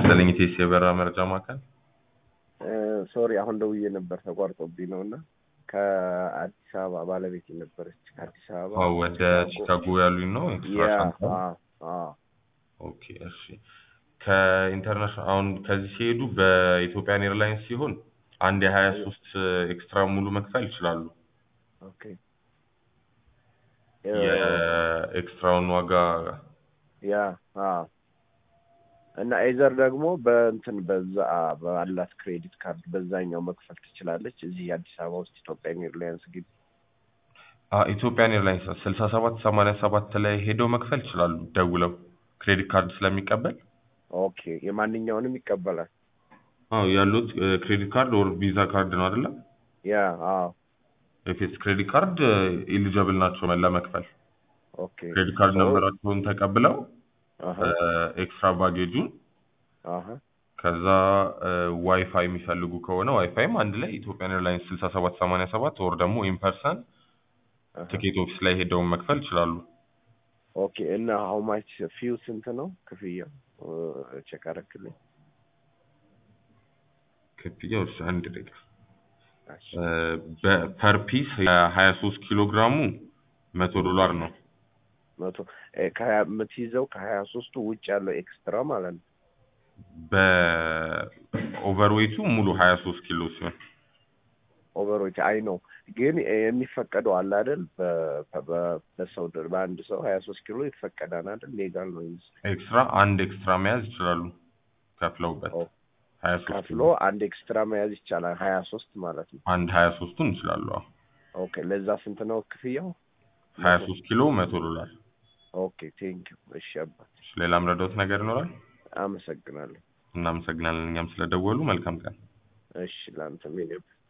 ይስጥልኝ ኢቴስ የበረራ መረጃ ማዕከል። ሶሪ አሁን ደውዬ ነበር ተቋርጦብኝ ነው እና ከአዲስ አበባ ባለቤት ነበረች ከአዲስ አበባ አዎ ወደ ቺካጎ ያሉኝ ነው ኤክስትራ ያ ሻንጣ። አዎ አዎ ኦኬ እሺ። ከኢንተርናሽናል አሁን ከዚህ ሲሄዱ በኢትዮጵያን ኤርላይንስ ሲሆን አንድ የሀያ ሶስት ኤክስትራ ሙሉ መክፈል ይችላሉ። ኦኬ የኤክስትራውን ዋጋ ያ አዎ እና ኤዘር ደግሞ በእንትን በዛ ባላት ክሬዲት ካርድ በዛኛው መክፈል ትችላለች። እዚህ አዲስ አበባ ውስጥ ኢትዮጵያን ኤርላይንስ ግቢ አ ኢትዮጵያን ኤርላይንስ ስልሳ ሰባት ሰማንያ ሰባት ላይ ሄደው መክፈል ይችላሉ ደውለው ክሬዲት ካርድ ስለሚቀበል። ኦኬ የማንኛውንም ይቀበላል። አዎ ያሉት ክሬዲት ካርድ ኦር ቪዛ ካርድ ነው አይደለ? ያ አዎ ኤፌስ ክሬዲት ካርድ ኢሊጀብል ናቸው ለመክፈል። ኦኬ ክሬዲት ካርድ ሶ- ነንበራቸውን ተቀብለው አሀ ኤክስትራ ባጌጁን አሀ ከዛ ዋይፋይ የሚፈልጉ ከሆነ ዋይፋይም አንድ ላይ ኢትዮጵያን ኤርላይንስ ስልሳ ሰባት ሰማንያ ሰባት ወር ደግሞ ኢምፐርሰን አሀ ትኬት ኦፊስ ላይ ሄደውን መክፈል ይችላሉ። ኦኬ እና ሀው ማች ፊው ስንት ነው ክፍያው? ቼክ አደረክልኝ? ክፍያው እሺ፣ አንድ ደቂቃ እሺ በፐር ፒስ የሀያ ሶስት ኪሎ ግራሙ መቶ ዶላር ነው። መቶ እ ከሀያ የምትይዘው ከሀያ ሶስቱ ውጭ ያለው ኤክስትራ ማለት ነው። በኦቨርዌቱ ሙሉ ሀያ ሶስት ኪሎ ሲሆን ኦቨሮች አይ ነው ግን የሚፈቀደው አለ አይደል? በ- በ- በሰው ደ- በአንድ ሰው ሀያ ሶስት ኪሎ ይፈቀዳል አይደል? ሌጋል ነው ይመስል ኤክስትራ አንድ ኤክስትራ መያዝ ይችላሉ ከፍለውበት ኦ፣ ሀያ ሶስት ከፍሎ ኪሎ አንድ ኤክስትራ መያዝ ይቻላል። ሀያ ሶስት ማለት ነው። አንድ ሀያ ሶስቱን ይችላሉ። አዎ ኦኬ ለዛ ስንት ነው ክፍያው? ሀያ ሶስት ኪሎ መቶ ዶላር። ኦኬ ቴንክ ዩ። እሺ አባት እሺ፣ ሌላም ረዳት ነገር ይኖራል? አመሰግናለሁ። እናመሰግናለን እኛም ስለደወሉ። መልካም ቀን። እሺ ለአንተ ሜኔ